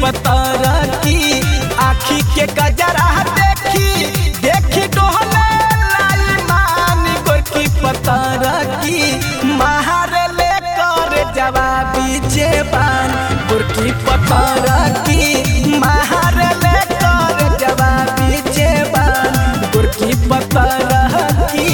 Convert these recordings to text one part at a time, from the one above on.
पतर की आखी के गजरा देखी देखी डोहले लाई मान गोरकी पतर की महार ले कर जवाबी जेबान गोरकी पतर की महार ले कर जवाबी जेबान गोरकी पतर की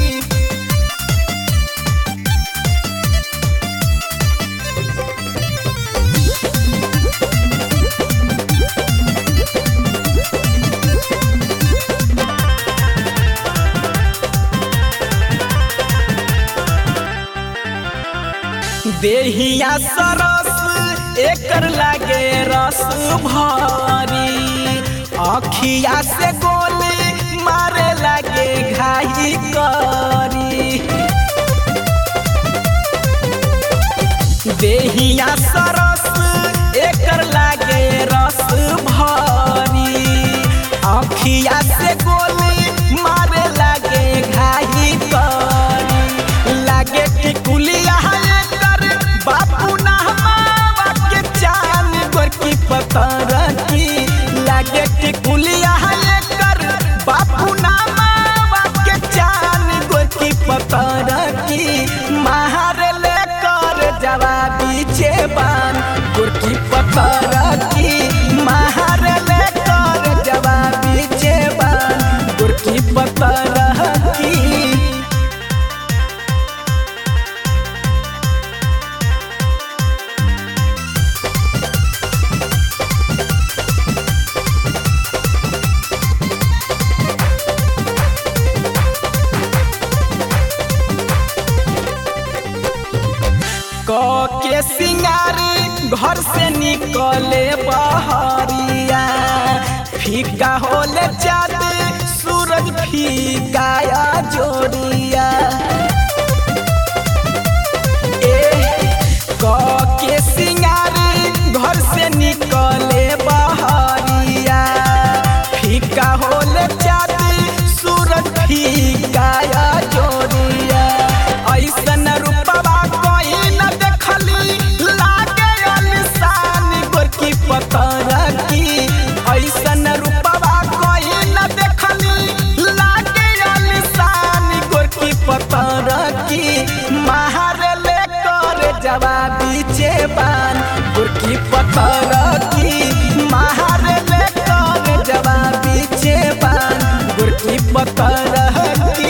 देहिया सरस एकर लागे रस भरी अखिया से गोली मारे लागे घाई करी देहिया सरस एकर लागे रस भरी अखिया से गोली मारे लागे घाई करी लागे टिकुलिया एकर बापू नहमावा के चान गोरकी पतर की लागे टिकुलिया एकर बापू नहमावा के चान गोरकी पतर की महार ले कर जवाबी जेबान गोरकी पतर की महार ले कर जवाबी जेबान गोरकी पतर की क के सिंगारी घर से निकले बहरिया फीका होले चाँद सूरज फीका या जोड़िया ए क के सिंगारी घर से निकले बहरिया फीका होले चाँद सूरज फीका या जोड़िया ऐसन रूपवा कोई न देखली लागे अलिशान गोरकी पतर की ऐसन रूपवा कोई न देखली लागे अलिशान गोरकी पतर की महार ले कर जवाबी जेबान गोरकी पतर की महार ले कर जवाबी जेबान गोरकी पतर की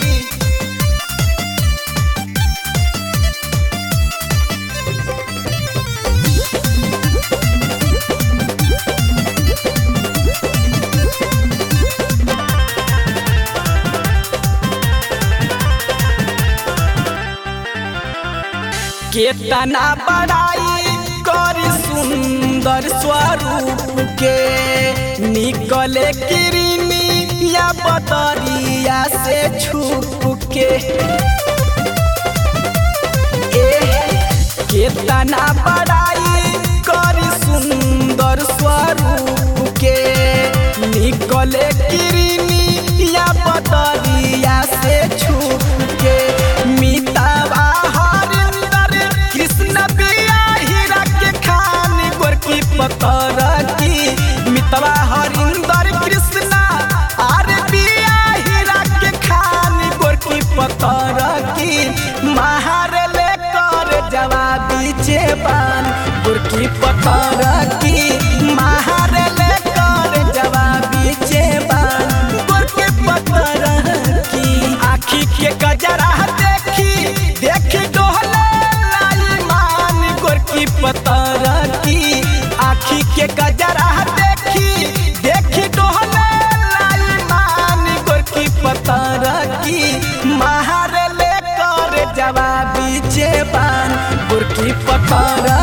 केतना बड़ाई कर सुंदर स्वरूप के निकले किरनी या बदरिया से छुप के ए केतना बड़ाई कर सुंदर स्वरूप के निकले किरनी या बदरिया से छुप के मितावा हरिंदर कृष्ण बिया हीरा के खान गोरकी पतर की मितवा हरिंदर कृष्ण आर बिया हीरा के खान गोरकी पतर की महार ले कर जवाबी जेबान गोरकी पतर की महार ले कर जवाबी जेबान गोरकी पतर की आखी के गजरा देखी देखी डोहले लाई मान गोरकी पतर की आखी के गजरा देखी देखी डोहले लाई मान गोरकी पतर की महार ले कर जवाबी जेबान गोरकी पतर